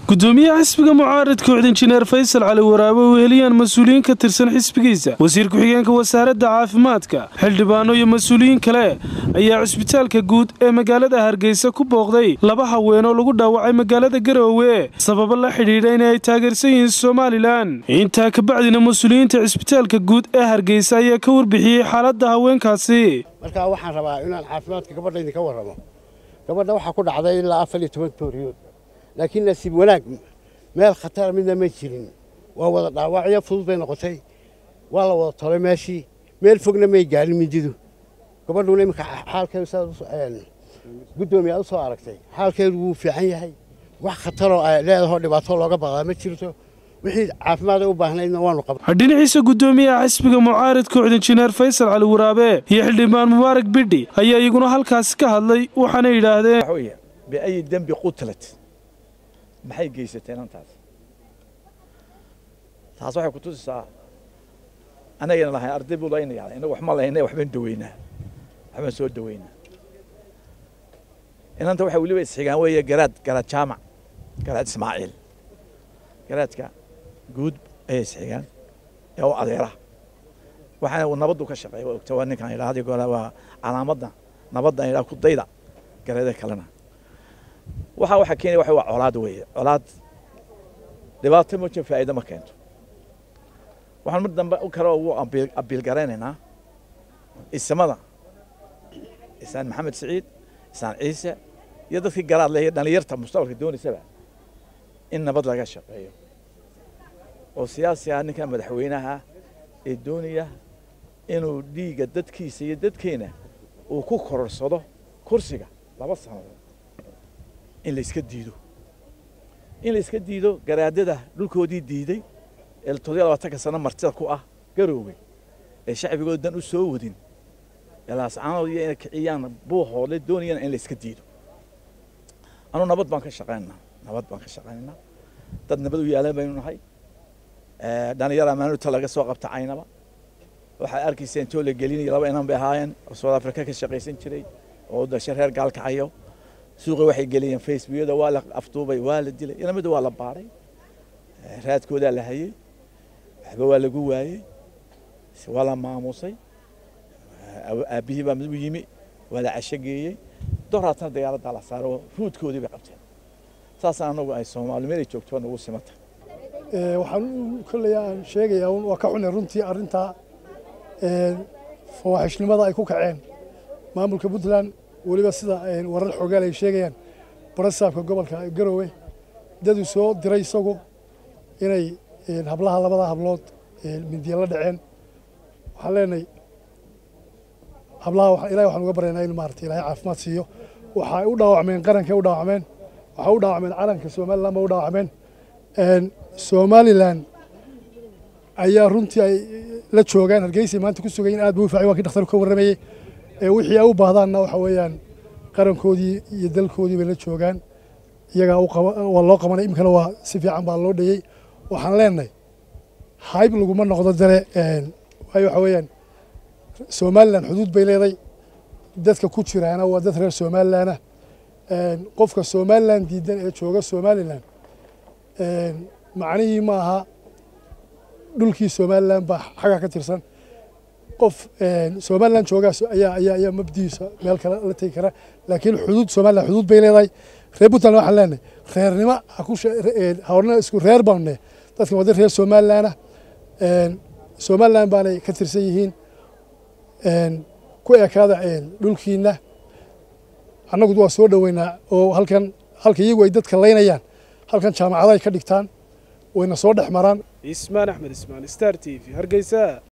gudoomiyaha xisbiga mucaaradka cod injineer faysal cali waraabe oo heliyaan mas-uuliyiin ka tirsan xisbigiisa wasiir ku-xigeenka wasaaradda caafimaadka xildhibaano iyo mas-uuliyiin kale ayaa cusbitaalka guud ee magaalada hargeysa ku booqday laba haween oo lagu dhaawacay magaalada garoowe sababo la xidhiidha in ay taageersan yihiin somalilan intaa kabacdina mas-uuliyiinta cisbitaalka guud ee hargeysa ayaa ka warbixiyey xaaladda haweenkaasi markaa waxaan rabaa inaan caafimaadka gabadha idinka warramo gabadha waxaa ku dhacday ilaa afar iyo toban tooriyood laakiin nasiib wanaag meel khatara midna ma jirin waa wada dhaawacyo fudud bay noqotay waa la wada tolay meeshii meel fogna may gaarin mindidu gabadhuna iminka xaalkeedu sidaad guddoomiye aad u soo aragtay xaalkeedu wuu fiican yahay wax khataroo ay leedahoo dhibaato looga baqdaa ma jirto wixii caafimaada u baahnaydna waanu qabnay dhinaciisa gudoomiyaha xisbiga mucaaradka cod injineer faysal cali waraabe iyo xildhibaan mubaarak bidhi ayaa iyaguna halkaasi ka hadlay waxaana yidhaahdeen biayi dembi qutlat maxay geysateen antaas taas waxay ku tusisaa anagana lahayn arday buu laynaya inagu wax ma lahaynay waxbaan daweynaa waxbaan soo daweynaa inanta waxay weliba isxigaan weeye garaad garaad jaamac garaad ismaaciil garaadka guud ayay isxigaan ee u adeera waxaana uu nabaddu ka shaqeeya waa ogta waa ninkan idhaa hadi goora waa calaamadda nabaddan idhaa ku dayda gareeda kalena waxa waxa keenaya waxa waa colaad weeye colaad dhibaato mooja faa'iido ma keento waxaan mar dambe u kale ugu abiil garaynaynaa isamada isaan maxamed siciid isaan ciise iyo dadkii garaad leh iyo dhallinyarta mustaqbalka doonaysaba in nabad laga shaqeeyo oo siyaasi ah ninka madaxweynaha ee doonaya inuu dhiigga dadkiisa iyo dadkeena uu ku kororsado kursiga laba sannadood in la iska diido in la iska diido garaadada dhulkoodii diiday ee toddobiya labaatanka sano martida ku ah garoowe ee shacbigooda dan u soo wadin ee laascaanood iyo inay kiciyaan buuhoole doonayana in la iska diido anuu nabad baan ka shaqaynaynaa nabad baan ka shaqaynaynaa dad nabad u yaalan baynu nahay dhalinyar amaanuta laga soo qabta caynaba waxay arkaysa intoo la gelinayo laba inan bay ahaayeen oo south africa ka shaqaysan jiray oo dashe reer gaalkacayo suuqa waxay geliyeen facebookyada waa la afduubay waa la dilay ilamida waa la baaray raadkoodaa la hayey waxba waa lagu waayey waa la maamusay aabbihii baa mid u yimi waa la cashogeeyey doraatana dagaaladdaa la saaray oo ruudkoodii bay qabteen saasaan anagu ay soomaali meel ay joogto nagu simata waxaan kolley aan sheegayaa waa ka xunay runtii arrintaa fawaaxishnimada ay ku kaceen maamulka puntland weliba sida warar xoogaal ay sheegayaan barasaabka gobolka garoowe daduu soo diray isagu inay hablaha labada hablood mindiya la dhaceen waxaan leenahay hablaha ilahay waxaan uga baryaynaa in maarata ilaahay caafimaad siiyo waxay u dhaawacmeen qarankay u dhaawacmeen waxay u dhaawacmeen calanka somaliland ba u dhaawacmeen somalilan ayaa runtii ay la joogaan hargeysay maanta ku sugayin aad buu u faacay waa kii dhakhtarku ka warramayey wixii ay u baahdaanna waxa weeyaan qarankoodii iyo dalkoodii bay la joogaan iyagaa waa loo qabanay imikana waa si fiican baa loo dhayey waxaan leenahay hayb laguma noqdo dare waayo waxa weeyaan somalilan xuduud bay leeday dadka ku jiraana waa dad reer somalilanah qofka somalilan diidan ee jooga somalilan macnihii ma aha dhulkii somalilan baa xagga ka tirsan qof somalilan joogaas ayaa ayaa ayaa mabdiisa meel kale la tegi kara laakiin xuduud somalilan xuduud bay leedahay reer puntland waxaan leenahay reernimo hawrna isku reer baanne dadkan waa dad reer somalilanah somalilan baanay ka tirsan yihiin ku ekaada dhulkiina annagu waa soo dhoweynaa oo halkan halka iyagu ay dadka laynayaan halkan jaamacado ay ka dhigtaan wayna soo dhex maraan ismaan axmed ismaan star t v hargeysa